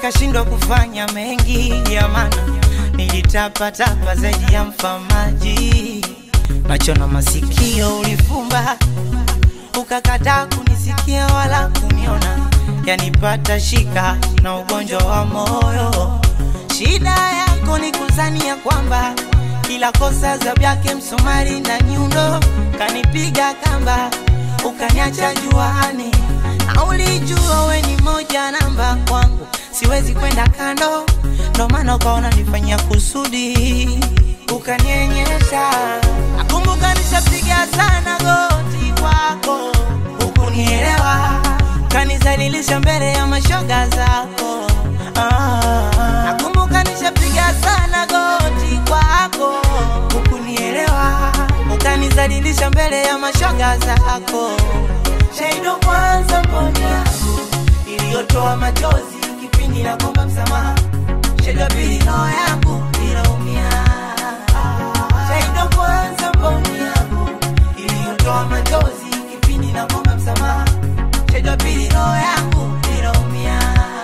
nikashindwa kufanya mengi ya maana nilitapatapa zaidi ya mfamaji macho na masikio ulifumba ukakataa kunisikia wala kuniona yanipata shika na ugonjwa wa moyo shida yako ni kuzania kwamba kila kosa za vyake msumari na nyundo kanipiga kamba ukaniacha juani na ulijua we ni moja namba kwangu siwezi kwenda kando ndo maana ukaona nifanyia kusudi ukanienyesha nakumbuka nishapiga sana goti kwako hukunielewa kanizalilisha mbele ya mashoga zako ah, nakumbuka nishapiga sana goti kwako hukunielewa ukanizalilisha mbele ya mashoga zako shaido kwanza mboni yangu iliyotoa machozi kipindi na komba msamaha shaido pili roho yangu ilaumia shaido kwanza mboni yangu iliyotoa machozi kipindi na komba msamaha shaido pili roho yangu ilaumia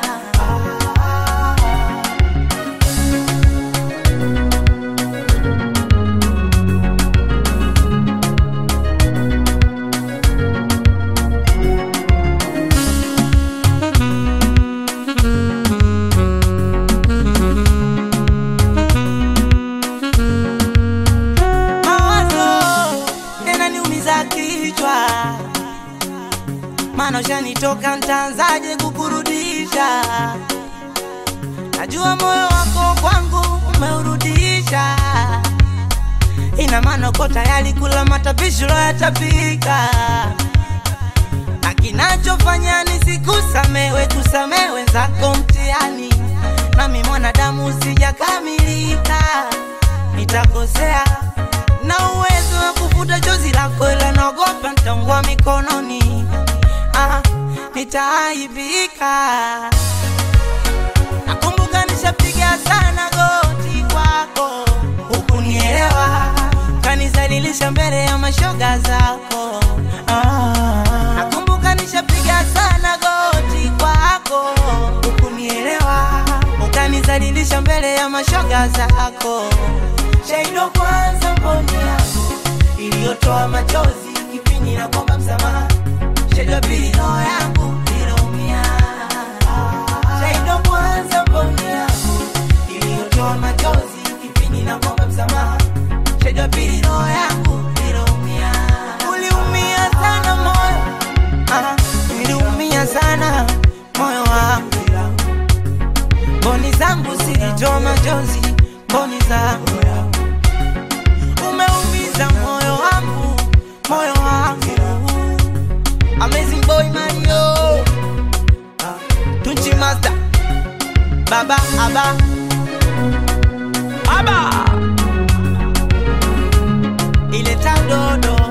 mawazo yananiumiza kichwa, maana ushanitoka, ntaanzaje kukurudisha? Najua moyo wako kwangu umeurudisha, ina maana uko tayari kula matapishi uloyatapika, na kinachofanya nisikusamewe, kusamehe wenzako mtihani, nami mwanadamu sijakamilika, nitakosea na uwezo wa kufuta chozi lako, ila naogopa nitaungua mikononi, ah, nitaaibika. Nakumbuka nishapiga sana goti kwako, hukunielewa, kanizalilisha mbele ya mashoga zako. Ah, nakumbuka nishapiga sana goti kwako, hukunielewa, ukanizalilisha mbele ya mashoga zako. Shaido kwanza mboni yangu iliyotoa machozi kipindi na kwamba msamaha. Shaido pili roho yangu ilaumia. Shaido kwanza mboni yangu iliyotoa machozi kipindi na kwamba msamaha. Shaido pili roho yangu ilaumia. Uliumia sana moyo, ah, niliumia sana moyo wangu mboni zangu zilitoa machozi, mboni zangu umeumiza moyo wangu, moyo wangu. Amazing boy Mario, Tunchi Master, Baba Aba, Aba, ile tandodo